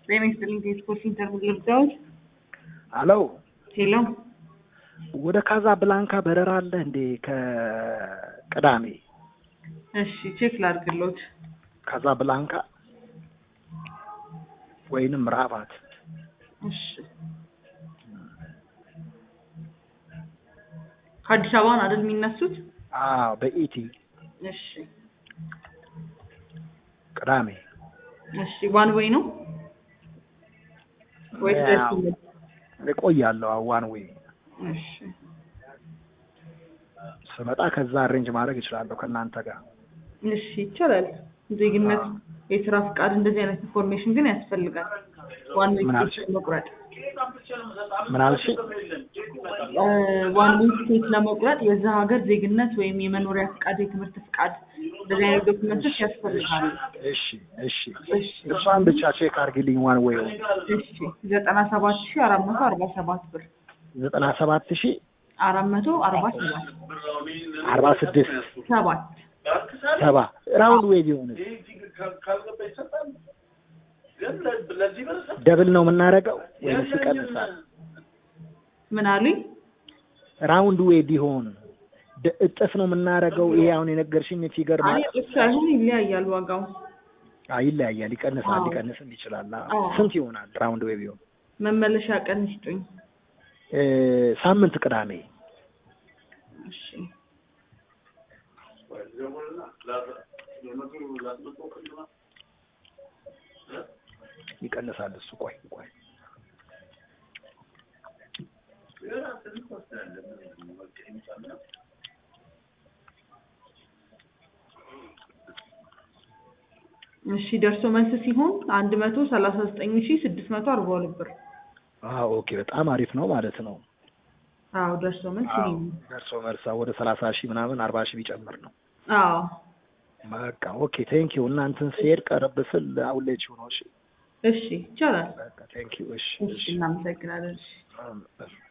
ጤና ይስጥልኝ ከስፖርት ኢንተርቪው ልርዳዎት? አሎ ሄሎ ወደ ካዛ ብላንካ በረራ አለ እንዴ? ከቅዳሜ እሺ ቼክ ላድርግሎት። ካዛ ብላንካ ወይንም ራባት እሺ ከአዲስ አበባ ነው አይደል የሚነሱት? አዎ በኢቲ እሺ ቅዳሜ እሺ ዋን ዌይ ነው ወይስ ደስ ያው ይላል? እቆያለሁ። ዋን ዌይ እሺ ስመጣ ከዛ አሬንጅ ማድረግ እችላለሁ ከእናንተ ጋር። እሺ ይቻላል። ዜግነት፣ የስራ ፍቃድ እንደዚህ አይነት ኢንፎርሜሽን ግን ያስፈልጋል። ዋን ዌይ ምን ቲኬት አልሽ? ለመቁረጥ ምን አልሽ? ዋን ዌይ ቲኬት ለመቁረጥ የዛ ሀገር ዜግነት ወይም የመኖሪያ ፍቃድ፣ የትምህርት ፍቃድ እንደዚህ አይነት ዶክመንቶች ያስፈልጋሉ። እሺ እሺ እሺ እሷን ብቻ ቼክ አድርጊልኝ። ዋን ዌይ እሺ ዘጠና ሰባት ሺህ አራት መቶ አርባ ሰባት ብር ዘጠና ሰባት ሺ አራት መቶ አርባ ሰባት አርባ ስድስት ሰባት ሰባ ራውንድ ዌይ ቢሆን ደብል ነው የምናደርገው ወይስ ይቀንሳል? ምን አሉኝ? ራውንድ ዌይ ቢሆን ደ- እጥፍ ነው የምናደርገው። ይሄ አሁን የነገርሽኝ ፊገር አይ ማለት እሱ ሳይሆን ይለያያል ዋጋው። አይ ይለያያል፣ ይቀንሳል፣ አዎ። ሊቀንስም ይችላል። አዎ። አዎ። ስንት ይሆናል ራውንድ ዌይ ቢሆን? መመለሻ ቀን ይስጡኝ። እ፣ ሳምንት ቅዳሜ እሺ ይቀንሳል እሱ። ቆይ ቆይ እሺ ደርሶ መልስ ሲሆን አንድ መቶ ሰላሳ ዘጠኝ ሺህ ስድስት መቶ አርባ ሁለት ብር። አዎ ኦኬ፣ በጣም አሪፍ ነው ማለት ነው። አዎ ደርሶ መልስ ይሄ ነው። ደርሶ መልሳ ወደ ሰላሳ ሺህ ምናምን አርባ ሺህ ቢጨምር ነው። አዎ በቃ ኦኬ ቴንክ ዩ። እናንተን ስሄድ ቀረብ ስል አውሌችው ነው። እሺ እሺ ይቻላል። በቃ ቴንክ ዩ። እሺ እሺ እናመሰግናለን። እሺ እሺ